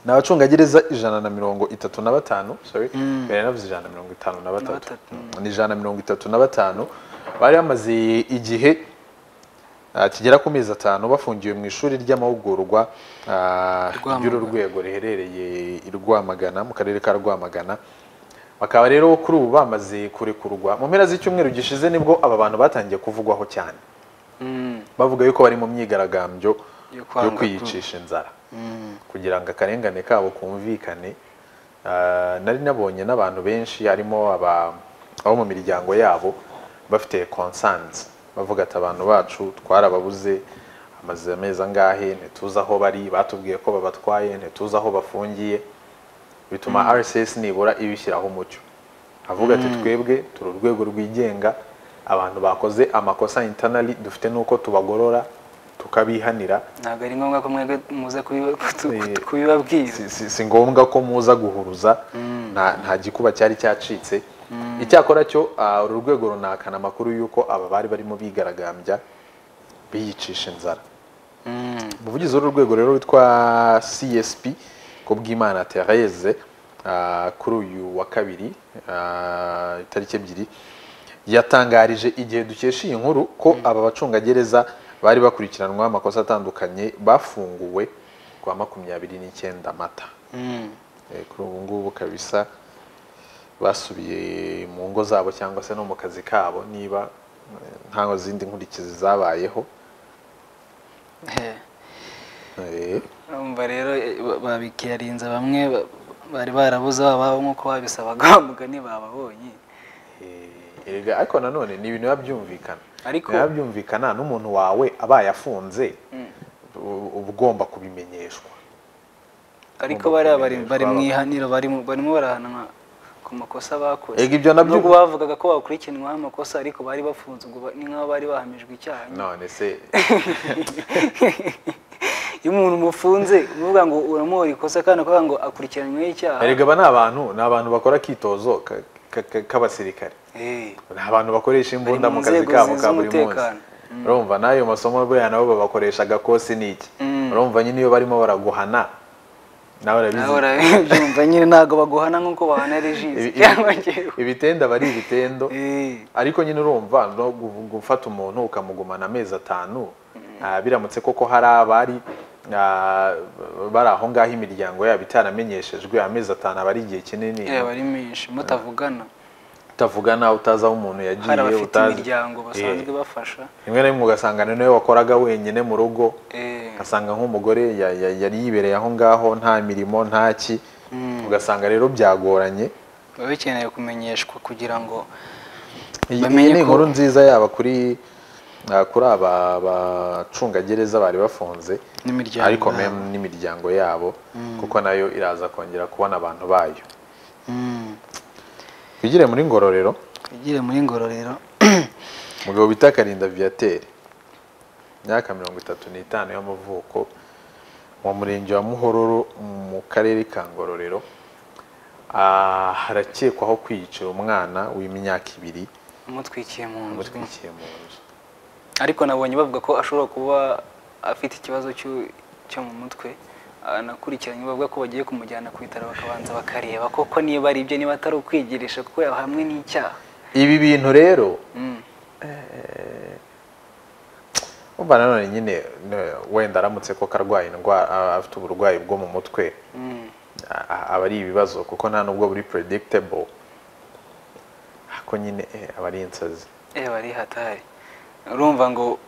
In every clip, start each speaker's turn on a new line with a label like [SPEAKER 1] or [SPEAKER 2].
[SPEAKER 1] ni abacungagereza ijana na mirongo itatu na batanu sorry mbere navuze ijana na mirongo itanu na batatu ni ijana na mirongo itatu na batanu bari bamaze igihe ah, kigera ku mezi atanu bafungiwe mu ishuri ry'amahugurwa ah,
[SPEAKER 2] Rwamagana.
[SPEAKER 1] ry'urwego riherereye i Rwamagana mu karere ka Rwamagana bakaba rero kuri ubu bamaze kurekurwa mu mpera z'icyumweru gishize nibwo aba bantu batangiye kuvugwaho cyane bavuga yuko bari mu myigaragambyo
[SPEAKER 2] Yo
[SPEAKER 1] yo
[SPEAKER 2] kwanga
[SPEAKER 1] kwiyicisha inzara kugira ngo akarengane kabo kumvikane Ah, nari nabonye n'abantu benshi harimo aba- abo mu miryango yabo bafite concerns bavuga ati abantu bacu twarababuze amaze amezi angahe ntituzi aho bari batubwiye ko babatwaye ntituzi aho bafungiye bituma rss nibura ibishyiraho umucyo avuga ati twebwe turi urwego rwigenga abantu bakoze amakosa internally dufite n'uko tubagorora tukabihanira
[SPEAKER 2] ntabwo ari ngombwa ko mwebwe muza kubiba- kutu-
[SPEAKER 1] Eh,
[SPEAKER 2] kutu- kubibabwira
[SPEAKER 1] si, si, si ngombwa ko muza guhuruza nta, nta gikuba cyari cyacitse icyakora cyo ah, uru rwego runahakana amakuru y'uko aba bari barimo bigaragambya biyicisha inzara
[SPEAKER 2] Mm.
[SPEAKER 1] umuvugizi w'uru rwego rero witwa csp kubwimana therese ah, kuri uyu wa kabiri ah, itariki ebyiri yatangarije igihe dukesha iyi nkuru ko aba bacungagereza bari bakurikiranwaho amakosa atandukanye bafunguwe ku wa makumyabiri n'icyenda mata
[SPEAKER 2] Mm.
[SPEAKER 1] Eh, kuri ubu ngubu kabisa basubiye mu ngo zabo cyangwa se no mu kazi kabo niba eh, nta zindi nkurikizi zabayeho
[SPEAKER 2] Eh.
[SPEAKER 1] Eh,
[SPEAKER 2] Urumva rero eh, ba- babikirarinze bamwe ba- bari barabuze ababo nk'uko babisabaga mugani bababonye
[SPEAKER 1] eh, erega ariko nanone ni ibintu biba byumvikana
[SPEAKER 2] Ariko-
[SPEAKER 1] biba byumvikana n'umuntu wawe abaye afunze u- uba ugomba kubimenyeshwa
[SPEAKER 2] ariko
[SPEAKER 1] Ugomba
[SPEAKER 2] bariya bari
[SPEAKER 1] kubimenyeshwa
[SPEAKER 2] bari mu
[SPEAKER 1] abagabo.
[SPEAKER 2] ihaniro barimo barimo barahanwa ku makosa bakoze
[SPEAKER 1] Ega ibyo nabyo-
[SPEAKER 2] nubwo bavugaga ko bakurikiranwaho amakosa ariko bari bafunze ubwo ba- ni nk'aho bari bahamijwe icyaha nyine.
[SPEAKER 1] none se
[SPEAKER 2] iyo umuntu umufunze uvuga ngo uramuhora ikosa kandi akavuga ngo akurikiranyweho icyaha
[SPEAKER 1] erega aba ni abantu ni abantu bakora akitozo ka- ka- ka- k'abasirikare
[SPEAKER 2] Eh,
[SPEAKER 1] ni abantu bakoresha imbunda
[SPEAKER 2] Bari mu
[SPEAKER 1] mu kazi
[SPEAKER 2] nzego
[SPEAKER 1] kabo
[SPEAKER 2] zi-
[SPEAKER 1] ka buri munsi
[SPEAKER 2] z'umutekano.
[SPEAKER 1] urumva n'ayo masomo buriya nabo babakoresha agakosi ni iki urumva nyine iyo barimo baraguhana nawe
[SPEAKER 2] nawe
[SPEAKER 1] urabizi
[SPEAKER 2] urabyumva nyine ntabwo baguhana nk'uko bahana
[SPEAKER 1] Ibi-
[SPEAKER 2] regisi
[SPEAKER 1] ibi-
[SPEAKER 2] cyangwa njyewe
[SPEAKER 1] ibitenda aba ari ibitendo
[SPEAKER 2] Eh,
[SPEAKER 1] ariko nyine urumva no gu- gufata umuntu ukamugumana amezi atanu ah, biramutse koko hari abari ah, bari aho ngaho imiryango yabo itaramenyeshejwe amezi atanu aba ari igihe kinini
[SPEAKER 2] eh, bari menshi mutavugana
[SPEAKER 1] utavugana utazi aho umuntu
[SPEAKER 2] hari
[SPEAKER 1] yagiye
[SPEAKER 2] abafite
[SPEAKER 1] utazi
[SPEAKER 2] imiryango basanzwe
[SPEAKER 1] Eh,
[SPEAKER 2] bafasha
[SPEAKER 1] rimwe na rimwe ugasanga ni nawe wakoraga wenyine mu rugo
[SPEAKER 2] Eh,
[SPEAKER 1] ugasanga nk'umugore ya- ya- yari yibereye aho ngaho nta mirimo nta ki ugasanga rero byagoranye
[SPEAKER 2] biba bikeneye kumenyeshwa kugira ngo
[SPEAKER 1] Iyi iyi
[SPEAKER 2] Bamenye
[SPEAKER 1] ni
[SPEAKER 2] ko-
[SPEAKER 1] inkuru nziza yaba kuri ah, kuri aba bacungagereza bari bafunze
[SPEAKER 2] N'imiryango
[SPEAKER 1] ariko
[SPEAKER 2] yabo.
[SPEAKER 1] mem n'imiryango yabo kuko nayo iraza kongera kubona abantu bayo
[SPEAKER 2] Mm,
[SPEAKER 1] twigire muri ngororero
[SPEAKER 2] twigire muri ngororero
[SPEAKER 1] umugabo bita karinda viateur imyaka mirongo itatu n'itanu y'amavuko mu murenge wa muhororo mu karere ka ngororero ah, harakekwaho kwiyicira umwana w'imyaka ibiri
[SPEAKER 2] amutwikiye mu nzu
[SPEAKER 1] amutwikiye mu nzu
[SPEAKER 2] ariko nabonye bavuga ko ashobora kuba afite ikibazo cyo- cyo mu mutwe anakurikiranye bavuga ko bagiye kumujyana ku bitaro bakabanza bakareba koko niba ari ibyo niba atari ukwigirisha kuko yahamwe n'icyaha
[SPEAKER 1] ibi bintu rero
[SPEAKER 2] Mm.
[SPEAKER 1] umva nanone nyine ne- wenda aramutse ko karwaye indwara a- afite uburwayi bwo mu mutwe
[SPEAKER 2] Mm.
[SPEAKER 1] a- a- aba ari ibibazo kuko nta nubwo buri predictable ako nyine eh, aba ari insazi
[SPEAKER 2] Eh, bari hatari urumva ngo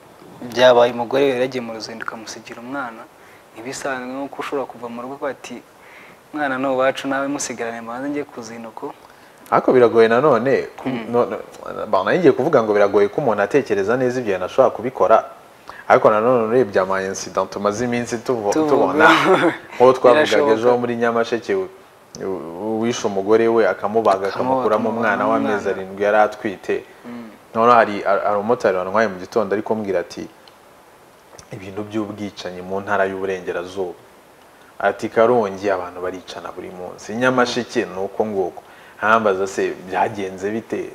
[SPEAKER 2] byabaye umugore yari yagiye mu ruzinduko amusigira umwana ntibisanzwe nkuko ushobora kuva mu rugo ukavuga ati mwana ni uwacu nawe musigarane mbanze njye ku zinuko
[SPEAKER 1] ariko biragoye nanone ku- none- ba- nari ngiye kuvuga ngo biragoye ko umuntu atekereza neza ibyo bintu ashobora kubikora ariko nanone urebye ama incident tumaze iminsi tubo-
[SPEAKER 2] Tuvuga.
[SPEAKER 1] tubona nk'uwo twavugaga
[SPEAKER 2] Birashoboka.
[SPEAKER 1] ejo wo muri nyamasheke u- u- wishe umugore we akamubaga
[SPEAKER 2] Akamubaga,
[SPEAKER 1] akamukuramo umwana
[SPEAKER 2] akamukuramo
[SPEAKER 1] w'amezi
[SPEAKER 2] umwana.
[SPEAKER 1] arindwi yari atwite noneho hari hari umumotari wantwaye mu gitondo ari kumbwira ati ibintu by'ubwicanyi mu ntara y'uburengerazuba ati karongi abantu baricana buri munsi nyamasheke ni uko nguko ntambaza se byagenze bite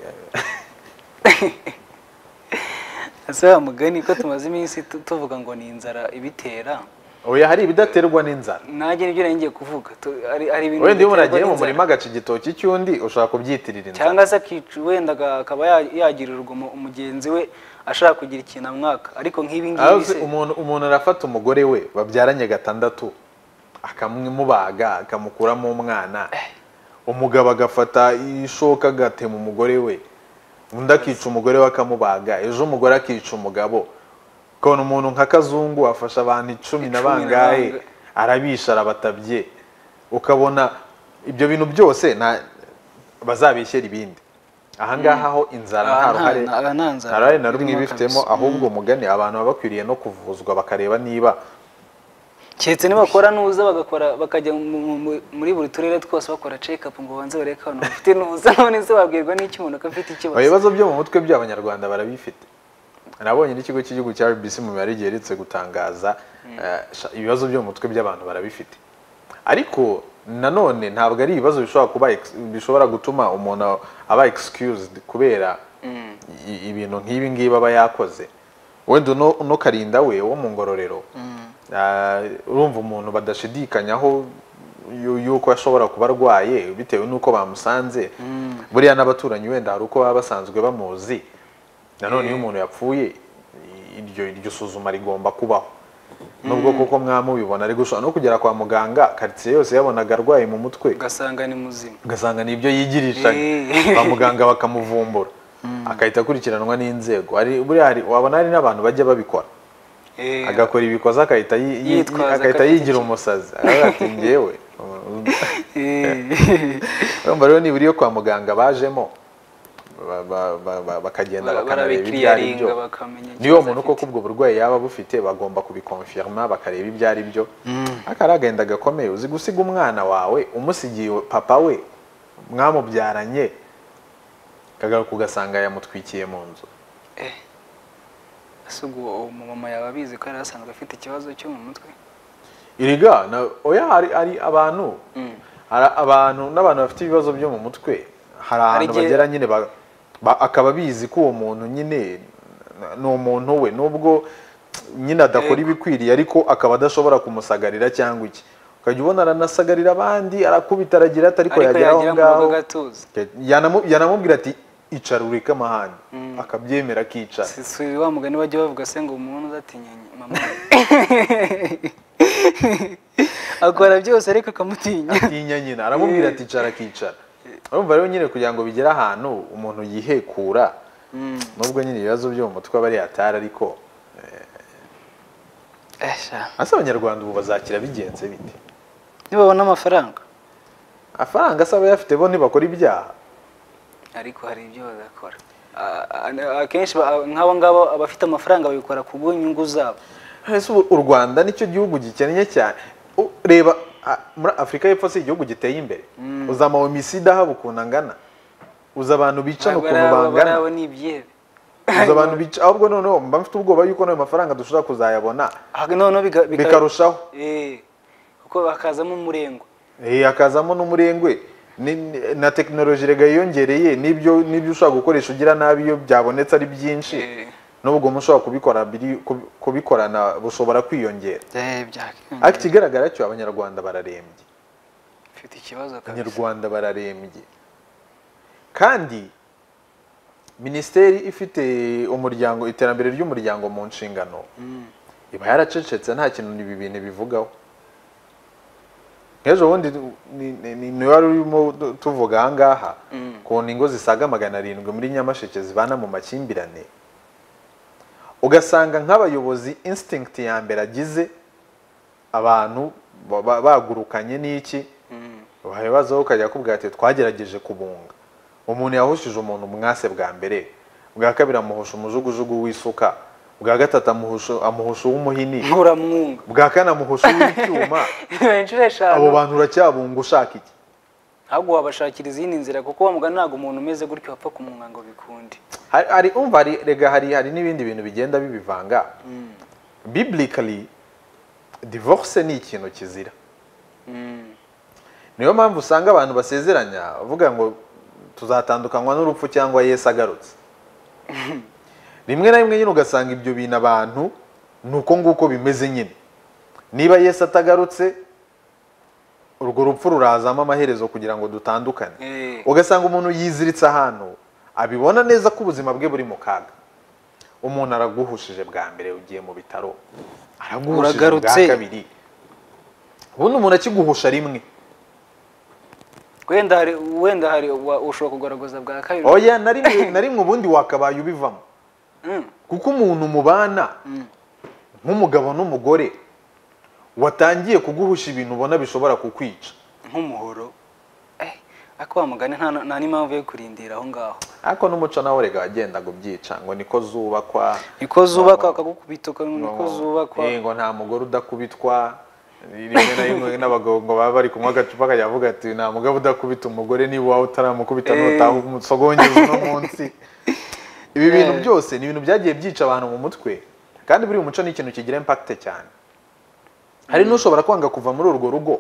[SPEAKER 2] ese wa mugani ko tumaze iminsi tu- tuvuga ngo ni inzara ibitera
[SPEAKER 1] oya hari ibidaterwa n'inzara
[SPEAKER 2] ntagira ibyo nari ngiye kuvuga tu- hari hari ibintu
[SPEAKER 1] wenda iyo umuntu
[SPEAKER 2] biterwa
[SPEAKER 1] agiye mu
[SPEAKER 2] n'inzara.
[SPEAKER 1] murima agaca igitoki cy'undi ushobora kubyitirira inzara
[SPEAKER 2] cyangwa se akica wenda aga- akaba ya- yagirira urugomo umugenzi we ashaka kugira ikintu amwaka ariko nk'ibi ngibi
[SPEAKER 1] Azi
[SPEAKER 2] se
[SPEAKER 1] umuntu umuntu arafata umugore we babyaranye gatandatu akamubaga akamukuramo umwana umugabo agafata ishoka agatema umugore we undi akica umugore we akamubaga ejo umugore akica umugabo ukabona umuntu nka kazungu afasha abantu icumi na
[SPEAKER 2] Icumi na
[SPEAKER 1] bangahe
[SPEAKER 2] bangahe.
[SPEAKER 1] arabisha arabatabye ukabona ibyo bintu byose nta bazabeshyera ibindi ahangaha ho inzara
[SPEAKER 2] Aha
[SPEAKER 1] nta
[SPEAKER 2] nta-
[SPEAKER 1] ruhare
[SPEAKER 2] aha nta nzara
[SPEAKER 1] nta ruhare na rumwe
[SPEAKER 2] irimo
[SPEAKER 1] ibifitemo
[SPEAKER 2] kabisa.
[SPEAKER 1] ahubwo umugani abantu baba bakwiriye no kuvuzwa bakareba niba
[SPEAKER 2] keretse nibakora nuza bagakora bakajya mu- mu- mu- muri buri turere twose bakora check up ngo banze bareke abantu bafite nuza none se babwirwa n'iki umuntu ko afite ikibazo
[SPEAKER 1] ibibazo byo mu mutwe by'abanyarwanda barabifite nabonye n'ikigo cy'igihugu cya rbc mu mibare giherutse gutangaza eh, sha- ibibazo byo mu mutwe by'abantu barabifite ariko nanone ntabwo ari ibibazo bishobora kuba ex- bishobora gutuma umuntu aba excused kubera i- ibintu nk'ibi ngibi aba yakoze wenda uno uno karinda we wo mu ngororero Ah, urumva umuntu badashidikanyaho yu- yuko ashobora kuba arwaye bitewe n'uko bamusanze buriya n'abaturanyi wenda hari uko baba basanzwe bamuzi nanone iyo umuntu yapfuye i- iryo iryo suzuma rigomba kubaho nubwo koko mwamubibona ariko ushobora no kugera kwa muganga karitsiye yose yabonaga arwaye mu mutwe
[SPEAKER 2] ugasanga ni muzima
[SPEAKER 1] ugasanga ni ibyo yigirishanya
[SPEAKER 2] Eh.
[SPEAKER 1] kwa muganga bakamuvumbura akahita akurikiranwa n'inzego Hari- buriya hari- wabona hari n'abantu bajya babikora
[SPEAKER 2] Eh,
[SPEAKER 1] agakora ibikoze agahita yi- yi-
[SPEAKER 2] Yitwaza
[SPEAKER 1] agahita
[SPEAKER 2] ko afite
[SPEAKER 1] yigira umusazi aravuga ati njyewe
[SPEAKER 2] eh.
[SPEAKER 1] urumva rero nibura iyo kwa muganga bajemo ba- ba- ba- ba- bakagenda bakanareba ibyo ari
[SPEAKER 2] barabikiriyaringa
[SPEAKER 1] byo
[SPEAKER 2] bakamenya
[SPEAKER 1] niyo
[SPEAKER 2] ikibazo
[SPEAKER 1] umuntu
[SPEAKER 2] afite.
[SPEAKER 1] koko ubwo burwayi yaba bufite bagomba kubikonfirma bakareba ibyo ari byo akari agahinda gakomeye uzi gusiga umwana wawe umusigiye papa we mwamubyaranye akagaruka ugasanga yamutwikiye mu nzu
[SPEAKER 2] ese ubwo uwo mumama yaba abizi ko yari asanzwe afite ikibazo cyo mu mutwe
[SPEAKER 1] iriga na oya hari, hari abantu hari abantu n'abantu bafite ibibazo byo mu mutwe hari ahantu
[SPEAKER 2] igihe-
[SPEAKER 1] bagera nyine ba- ba- akaba bizi ko uwo muntu nyine n- ni umuntu we nubwo nyine adakora
[SPEAKER 2] Yego.
[SPEAKER 1] ibikwiriye ariko akaba adashobora kumusagarira cyangwa iki ukajya ubona aranasagarira abandi arakubita aragira ati ariko
[SPEAKER 2] ariko
[SPEAKER 1] yagera aho
[SPEAKER 2] yagira ngo
[SPEAKER 1] ngaho
[SPEAKER 2] agatuza
[SPEAKER 1] Yanamu- yanamubwira ati icara ureke amahane akabyemera akicara
[SPEAKER 2] Si- si wa mugani bajya bavuga se ngo umuntu udatinyanye mama akora byose ariko akamutinya
[SPEAKER 1] atinya nyina aramubwira ati icara akicara urumva rero nyine kugira ngo bigere ahantu umuntu yihekura nubwo nyine ibibazo byo mu mutwe aba ari yatari ariko
[SPEAKER 2] Esha.
[SPEAKER 1] asa abanyarwanda ubu bazakira bigenze bite
[SPEAKER 2] nibabona amafaranga
[SPEAKER 1] amafaranga asaba bayafite bo ntibakora ibyaha
[SPEAKER 2] ariko hari ibyo bagakora A- a- akenshi ba- nk'abo ngabo abafite amafaranga babikora ku bw'inyungu zabo
[SPEAKER 1] ese ubu u rwanda nicyo gihugu gikennye cyane U- reba a- muri afurika y'epfo si igihugu giteye imbere uza amawomicide ahaba ukuntu angana uza abantu bicana
[SPEAKER 2] Ntabwo
[SPEAKER 1] ukuntu
[SPEAKER 2] ari abo-
[SPEAKER 1] bangana
[SPEAKER 2] ari abo ni ibyebe
[SPEAKER 1] uza abantu bica ahubwo noneho mba mfite ubwoba yuko n'ayo mafaranga dushobora kuzayabona
[SPEAKER 2] Ah, noneho biga- bika-
[SPEAKER 1] bikarushaho
[SPEAKER 2] Eh, kuko hakazamo umurengwe
[SPEAKER 1] Eh, hakazamo n'umurengwe ni- ni- na tekinoloji rega yiyongereye n'ibyo n'ibyo ushobora gukoresha ugira nabi iyo byabonetse ari byinshi
[SPEAKER 2] Eh.
[SPEAKER 1] n'ubwo mushobora kubikora biri- kubi- kubikorana bushobora kwiyongera
[SPEAKER 2] byakiyongera
[SPEAKER 1] ariko ikigaragara cyo abanyarwanda bararembye
[SPEAKER 2] mfite ikibazo kabisa
[SPEAKER 1] abanyarwanda bararembye kandi minisiteri ifite umuryango iterambere ry'umuryango mu nshingano iba yaracecetse nta kintu ibi bintu bivugaho nk'ejo bundi ni- ni- ni- ni wari urimo tu- tuvuga aha ngaha ukuntu ingo zisaga magana arindwi muri nyamasheke zibana mu makimbirane ugasanga nk'abayobozi instinct ya mbere agize abantu ba- ba- bagurukanye n'iki wabibazaho ukajya akubwira ati twagerageje kubunga umuntu yahushije umuntu mwase bwa mbere bwa kabiri amuhusha umujugujugu w'isuka bwa gatatu amuhusha amuhusha uw'umuhini
[SPEAKER 2] nkuramwunga
[SPEAKER 1] bwa kane amuhusha uw'icyuma
[SPEAKER 2] inshuro
[SPEAKER 1] abo
[SPEAKER 2] eshanu
[SPEAKER 1] bantu uracyabunga ushaka iki
[SPEAKER 2] ahubwo wabashakira izindi nzira kuko wa mugani ntabwo umuntu umeze gutyo wapfa kumwunga ngo bikunde
[SPEAKER 1] hari, hari umva hari, rega hari hari n'ibindi bintu bigenda bibivanga biblically divorce ni ikintu kizira niyo mpamvu usanga abantu basezeranya bavuga ngo tuzatandukanywa n'urupfu cyangwa yesu agarutse rimwe na rimwe nyine ugasanga ibyo bintu abantu ni uko nguko bimeze nyine niba yesu atagarutse urwo rupfu rurazamo amaherezo kugira ngo dutandukane
[SPEAKER 2] Eh.
[SPEAKER 1] ugasanga umuntu yiziritse ahantu abibona neza ko ubuzima bwe buri mu kaga umuntu araguhushije bwa mbere ugiye mu bitaro araguhushije bwa
[SPEAKER 2] Uragarutse.
[SPEAKER 1] kabiri ubundi umuntu akiguhusha rimwe
[SPEAKER 2] wenda hari wenda hari uwa- ushobora kugaragaza bwa kabiri
[SPEAKER 1] oya na rimwe na rimwe ubundi wakabaye ubivamo
[SPEAKER 2] Mm,
[SPEAKER 1] kuko umuntu mubana
[SPEAKER 2] mm.
[SPEAKER 1] nk'umugabo n'umugore watangiye kuguhusha ibintu ubona bishobora kukwica
[SPEAKER 2] nk'umuhoro Eh, ariko wa mugani nta nta n'impamvu yo kurindira aho ngaho
[SPEAKER 1] ariko n'umuco nawe rega wagendaga ubyica ngo niko zubakwa
[SPEAKER 2] niko zubakwa akagukubita uka- niko zubakwa
[SPEAKER 1] Eh, ngo nta mugore udakubitwa rimwe na rimwe n'abagabo ngo baba bari kunywa agacupa akajya avuga ati nta mugabo udakubita umugore niba wawe utaramukubita
[SPEAKER 2] Eh.
[SPEAKER 1] nutaha umusogongeza uno munsi ibi bintu
[SPEAKER 2] Eh.
[SPEAKER 1] byose ni ibintu byagiye byica abantu mu mutwe kandi buriya umuco ni ikintu kigira impakite cyane hari n'ushobora kwanga kuva muri urwo rugo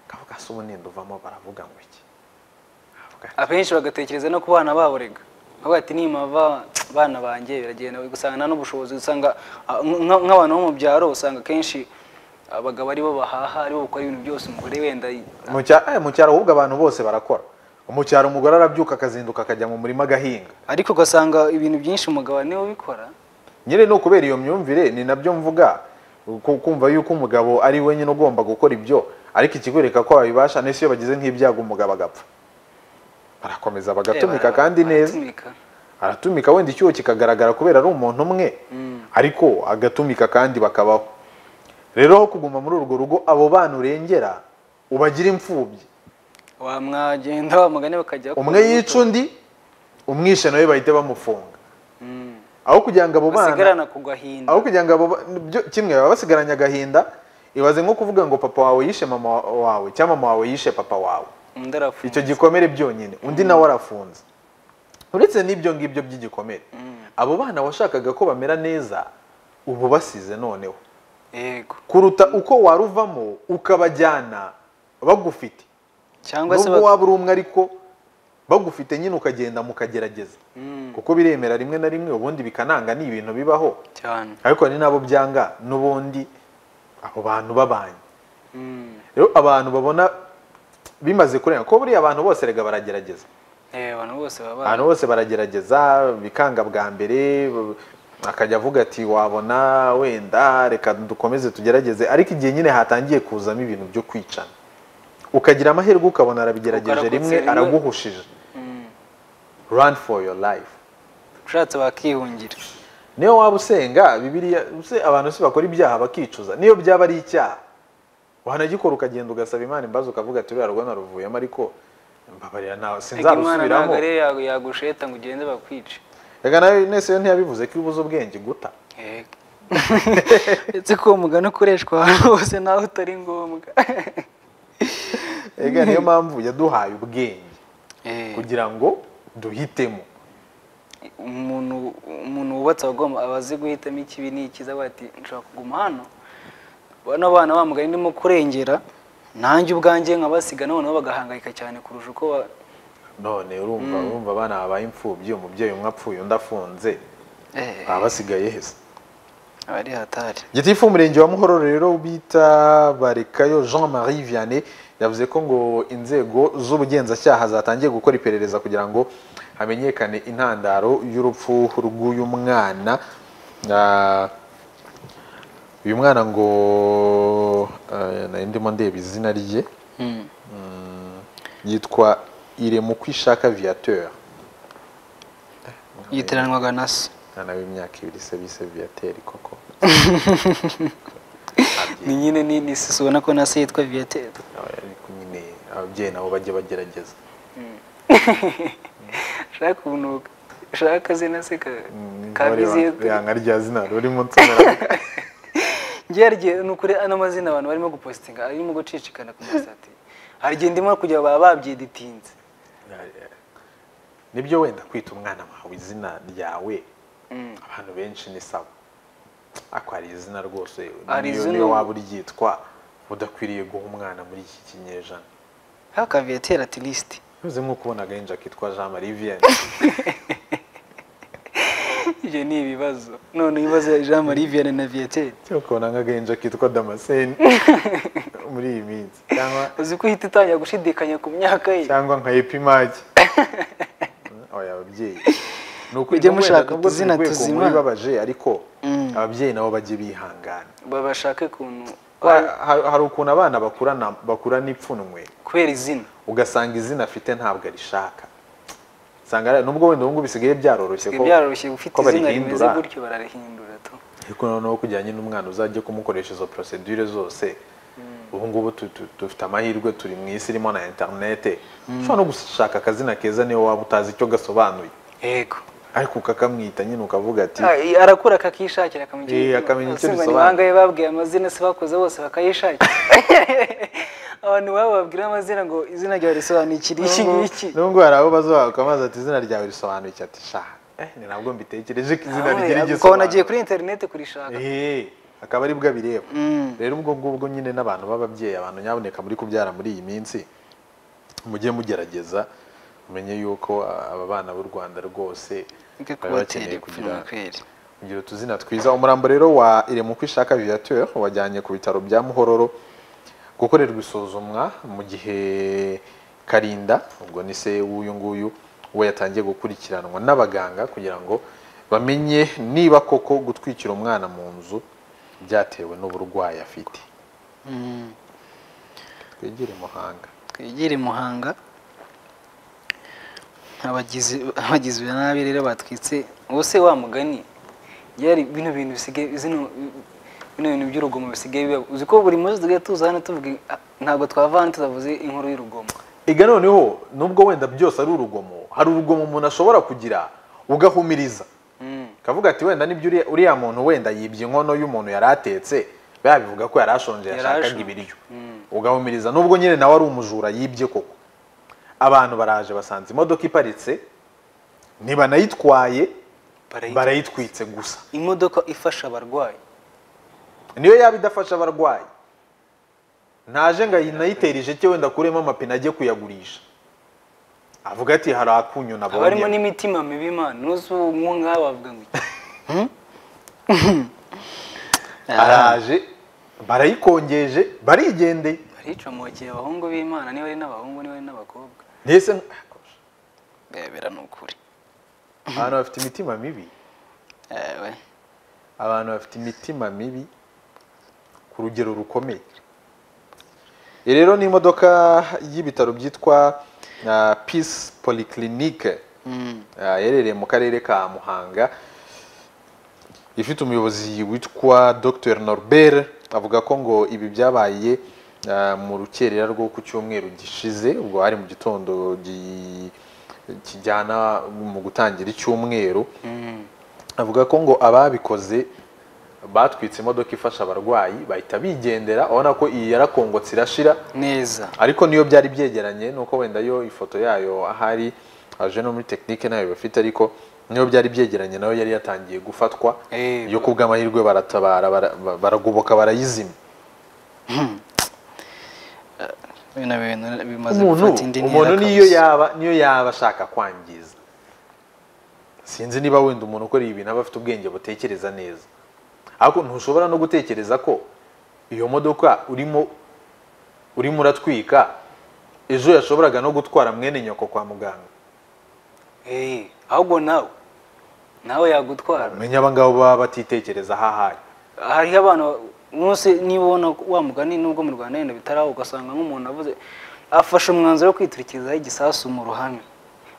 [SPEAKER 1] akavuga se ubu nenda uvamo baravuga ngo iki Avuga ati,
[SPEAKER 2] abenshi bagatekereza no ku bana babo rega bavuga ati nimava bana banjye biragenda usanga nta n'ubushobozi usanga ah, nk- nk'abantu bo mu byaro usanga kenshi abagabo aribo bahaha aribo bakora ibintu byose umugore wenda
[SPEAKER 1] mu cya- eh, mu cyaro ahubwo abantu bose barakora mu cyaro umugore arabyuka akazinduka akajya mu murima agahinga
[SPEAKER 2] ariko ugasanga ibintu byinshi umugabo niwe ubikora
[SPEAKER 1] nyine ni ukubera iyo myumvire ni nabyo mvuga ku- kumva yuko umugabo ari wenyine ugomba gukora ibyo ariko ikikwereka ko babibasha n'isi iyo bagize nk'ibyago umugabo agapfa barakomeza bagatumika
[SPEAKER 2] Eh, bara-
[SPEAKER 1] kandi neza
[SPEAKER 2] baratumika.
[SPEAKER 1] aratumika wenda icyuho kikagaragara kubera ari umuntu umwe ariko agatumika kandi bakabaho rero aho kuguma muri urwo rugo abo bana urengera ubagira imfubyi
[SPEAKER 2] wamwagenda wamugane bakajya
[SPEAKER 1] umwe yica undi umwishe nawe bahita bamufunga
[SPEAKER 2] Mm.
[SPEAKER 1] aho kugira ngo abo bana
[SPEAKER 2] basigarana ku gahinda
[SPEAKER 1] aho kugira ngo abo ba- byo- kimwe baba basigaranye agahinda ibaze nko kuvuga ngo papa wawe yishe mama wa- wawe cyangwa mama wawe yishe papa wawe
[SPEAKER 2] undi arafunga
[SPEAKER 1] icyo gikomere byonyine undi nawe arafunze uretse n'ibyo ngibyo by'igikomere abo bana washakaga ko bamera neza ubu basize noneho
[SPEAKER 2] yego
[SPEAKER 1] kuruta uko waruvamo ukabajyana bagufite
[SPEAKER 2] cyangwa se
[SPEAKER 1] nubwo
[SPEAKER 2] bak-
[SPEAKER 1] waba uri umwe ariko bagufite nyine ukagenda mukagerageza
[SPEAKER 2] Mm,
[SPEAKER 1] kuko biremera rimwe na rimwe ubundi bikananga ni ibintu bibaho
[SPEAKER 2] cyane
[SPEAKER 1] ariko hari n'abo byanga n'ubundi abo bantu babanye
[SPEAKER 2] Mm,
[SPEAKER 1] rero abantu babona bimaze kurenga kuko buriya abantu bose rega baragerageza
[SPEAKER 2] eh, abantu bose baba
[SPEAKER 1] abantu bose baragerageza bikanga bwa mbere b- akajya avuga ati wabona wenda reka dukomeze tugerageze ariko igihe nyine hatangiye kuzamo ibintu byo kwicana ukagira amahirwe ukabona arabigerageje
[SPEAKER 2] Ukarokotse
[SPEAKER 1] rimwe
[SPEAKER 2] rimwe.
[SPEAKER 1] araguhushije
[SPEAKER 2] Mm.
[SPEAKER 1] run for your life
[SPEAKER 2] ushatse bakihungira
[SPEAKER 1] niyo waba usenga bibiliya se abantu si bakora ibyaha bakicuza niyo byaba ari icyaha wanagikora ukagenda ugasaba imana imbazo ukavuga ati uriya rwo naruvuyemo ariko mbabarira nta
[SPEAKER 2] Ariko imana ntabwo
[SPEAKER 1] sinzarusubiramo
[SPEAKER 2] ari yo yagu- yagusheta ngo ugende bakwice
[SPEAKER 1] reka nawe nese yo ntiyabivuze ko iyo ubuze ubwenge guta
[SPEAKER 2] yego ndetse ko uwo mugani ukoreshwa ahantu hose naho utari ngombwa
[SPEAKER 1] reka niyo mpamvu yaduhaye ubwenge
[SPEAKER 2] Eh,
[SPEAKER 1] kugira ngo duhitemo
[SPEAKER 2] umuntu umuntu wubatse aba agomba aba azi guhitamo ikibi n'ikiza avuga ati nshobora kuguma hano bano bana bamugana ndimo kurengera nanjye ubwanjye nkabasiga noneho bagahangayika cyane kurusha uko ba-
[SPEAKER 1] none urumva urumva abana babaye imfubyi umubyeyi umwe apfuye undi afunze
[SPEAKER 2] Eh,
[SPEAKER 1] baba basigaye heza
[SPEAKER 2] aba ari hatari
[SPEAKER 1] gitifu umurenge wa muhoro rero bita barekayo jean marie vianney yavuze ko ngo inzego z'ubugenzacyaha zatangiye gukora iperereza kugira ngo hamenyekane intandaro y'urupfu rw'uyu mwana Ah, uyu mwana ngo eh, nari ndimo ndeba izina rye
[SPEAKER 2] Mm.
[SPEAKER 1] Mm, yitwa iremukwishaka viateur
[SPEAKER 2] yiteranwaga na se
[SPEAKER 1] umwana w'imyaka ibiri se bise viateur koko
[SPEAKER 2] ni nyine ni ni sisi ubona ko na se yitwa viateur
[SPEAKER 1] ariko nyine ababyeyi nabo bajye bagerageza
[SPEAKER 2] shaka ubunuka shaka akazi na se ka- kabiziye
[SPEAKER 1] yanga rya zina rurimo nsomera
[SPEAKER 2] ngerye ni ukuri ano mazina abantu barimo gupositinga arimo gucicikana ku masati hari igihe ndimo kujya baba babyiditinze
[SPEAKER 1] nibyo wenda kwita umwana wawe izina ryawe
[SPEAKER 2] Mm.
[SPEAKER 1] abantu benshi ni sawa ariko hari izina rwose
[SPEAKER 2] Hari
[SPEAKER 1] niyo
[SPEAKER 2] izina-
[SPEAKER 1] niyo waba uryitwa udakwiriye guha umwana muri iki kinyejana
[SPEAKER 2] haka viateur at least
[SPEAKER 1] bivuze nk'uko ubona agahinja kitwa jean marie vienne
[SPEAKER 2] ibyo ni ibibazo none ibibazo jean marie vianney na viateur
[SPEAKER 1] cyakubona nk'agahinja kitwa damascene muri iyi minsi cyangwa
[SPEAKER 2] uzi ko uhita utangira gushidikanya ku myaka ye
[SPEAKER 1] cyangwa nka epimage oya ababyeyi ni ukuri
[SPEAKER 2] Mujye
[SPEAKER 1] nubwo wenda
[SPEAKER 2] mushaka
[SPEAKER 1] nubwo
[SPEAKER 2] utuzina
[SPEAKER 1] turi rwego
[SPEAKER 2] tuzima.
[SPEAKER 1] muri babaje ariko
[SPEAKER 2] Mm.
[SPEAKER 1] ababyeyi nabo bajye bihangana
[SPEAKER 2] babashake ukuntu
[SPEAKER 1] Hari- hari hari ukuntu abana bakurana bakurana ipfunwe
[SPEAKER 2] kubera izina
[SPEAKER 1] ugasanga izina afite ntabwo arishaka usanga ari- nubwo wenda ubu ngubu bisigaye byaroroshye
[SPEAKER 2] bisigaye byaroroshye ufite
[SPEAKER 1] ko
[SPEAKER 2] izina rimeze
[SPEAKER 1] barihindura.
[SPEAKER 2] gutyo bararihindura tu
[SPEAKER 1] ariko noneho kujyanye n'umwana uzajya kumukoresha izo procedure zose ubu ngubu tu- tu- dufite amahirwe turi mu isi irimo na interinete ushobora no gushaka akazina keza niyo waba utazi icyo gasobanuye
[SPEAKER 2] yego
[SPEAKER 1] ariko ukakamwita nyine ukavuga ati
[SPEAKER 2] Ah, arakura akakishakira akamenya
[SPEAKER 1] Eh, akamenya icyo
[SPEAKER 2] Abasemuzi
[SPEAKER 1] bisobanura.
[SPEAKER 2] bangahe babwiye amazina se bakoze bose bakayishakira abantu babo babwira amazina ngo izina ryawe risobanura iki iki iki
[SPEAKER 1] nubwo hari abo bazuba ukamaze ati izina ryawe risobanuye iki ati sha eh ni nabwo mbitekereje ko izina
[SPEAKER 2] Ah,
[SPEAKER 1] rigira
[SPEAKER 2] ukabona agiye
[SPEAKER 1] igisobanuro
[SPEAKER 2] kuri interineti kurishaka
[SPEAKER 1] Eh, akaba ari bwo abireba
[SPEAKER 2] Mm.
[SPEAKER 1] rero ubwo ngubwo nyine n'abantu b'ababyeyi abantu nyaboneka muri kubyara muri iyi minsi mujye mugerageza mumenye yuko ah, aba bana b'u rwanda rwose
[SPEAKER 2] Reka
[SPEAKER 1] baba
[SPEAKER 2] kubatera
[SPEAKER 1] bakeneye
[SPEAKER 2] ipfunwe
[SPEAKER 1] kugira
[SPEAKER 2] kweri
[SPEAKER 1] kugira utuzina twiza umurambo rero wa iremuko ishaka viateur wajyanye ku bitaro bya muhororo gukorerwa isuzumwa mu gihe karinda ubwo ni se w'uyu nguyu we yatangiye gukurikiranwa n'abaganga kugira ngo bamenye niba koko gutwikira umwana mu nzu byatewe n'uburwayi afite
[SPEAKER 2] Mm.
[SPEAKER 1] twegere muhanga
[SPEAKER 2] twegere muhanga abagizi abagizi ba nabi rero batwitse ubuse wa mugani byari bino bintu bisigaye zino bino bintu by'urugomo bisigaye biba uzi ko buri munsi tugiye tuza hano tuvuga "Ah, ntabwo twava hano tutavuze inkuru y'urugomo
[SPEAKER 1] iga noneho nubwo wenda byose ari urugomo hari urugomo umuntu ashobora kugira ugahumiriza
[SPEAKER 2] Mm.
[SPEAKER 1] kavuga ati wenda nibyo uriya- uriya muntu wenda yibye inkono y'umuntu yari atetse biriya bivuga ko yari ashonje
[SPEAKER 2] Yari
[SPEAKER 1] yashakaga
[SPEAKER 2] ashonje.
[SPEAKER 1] ibiryo
[SPEAKER 2] Mm.
[SPEAKER 1] ugahumiriza nubwo nyine nawe ari umujura yibye koko abantu baraje basanze imodoka iparitse ntibanayitwaye
[SPEAKER 2] Barayitwitse.
[SPEAKER 1] barayitwitse gusa
[SPEAKER 2] imodoka ifasha abarwayi
[SPEAKER 1] niyo yaba idafasha abarwayi naje ngo ayinayitera ijeke wenda kuremo amapine ajye kuyagurisha avuga ati hari akunyu
[SPEAKER 2] haba harimo
[SPEAKER 1] nabonye
[SPEAKER 2] n'imitima mibi imana nuzi uwo ngaho bavuga ngo iki?"
[SPEAKER 1] araje barayikongeje barigendeye
[SPEAKER 2] baricomokeye abahungu b'imana niba ari n'abahungu niba ari n'abakobwa
[SPEAKER 1] mbese
[SPEAKER 2] bebera ni ukuri
[SPEAKER 1] abantu bafite imitima mibi
[SPEAKER 2] Ewe.
[SPEAKER 1] abantu bafite imitima mibi ku rugero rukomeye iyi rero ni imodoka y'ibitaro byitwa ah, peace polyclinique
[SPEAKER 2] Mm.
[SPEAKER 1] ah, iherereye mu karere ka muhanga ifite umuyobozi witwa dr norbert avuga ko ngo ibi byabaye ah, mu rukerera rwo ku cyumweru gishize ubwo hari mu gitondo gi- kijyana mu gutangira icyumweru
[SPEAKER 2] Mm.
[SPEAKER 1] avuga ko ngo ababikoze batwitse imodoka ifasha abarwayi bahita bigendera urabona ko iyi yarakongotse irashira
[SPEAKER 2] neza
[SPEAKER 1] ariko niyo byari byegeranye nuko wenda yo ifoto yayo ahari aje no muri tekinike nayo bafite ariko niyo byari byegeranye nayo yari yatangiye gufatwa
[SPEAKER 2] Eh,
[SPEAKER 1] yo ku bw'amahirwe baratabara bara- ba- baragoboka barayizimya
[SPEAKER 2] bino bintu bimaze
[SPEAKER 1] umuntu
[SPEAKER 2] gufata indi ntera
[SPEAKER 1] umuntu niyo
[SPEAKER 2] kabisa.
[SPEAKER 1] yaba niyo yaba ashaka kwangiza sinzi niba wenda umuntu ukora ibi bintu aba afite ubwenge butekereza neza ariko ntushobora no gutekereza ko iyo modoka urimo urimo uratwika ejo yashoboraga no gutwara mwene nyoko kwa muganga
[SPEAKER 2] Eh, ahubwo nawe nawe yagutwara
[SPEAKER 1] umenya abangabo baba batitekereza ahahari
[SPEAKER 2] hariho abantu munsi niba ubona wa mugani nubwo mu rwanda yenda bitaraho ugasanga nk'umuntu avuze afashe umwanzuro wo kwiturikizaho igisasu mu ruhame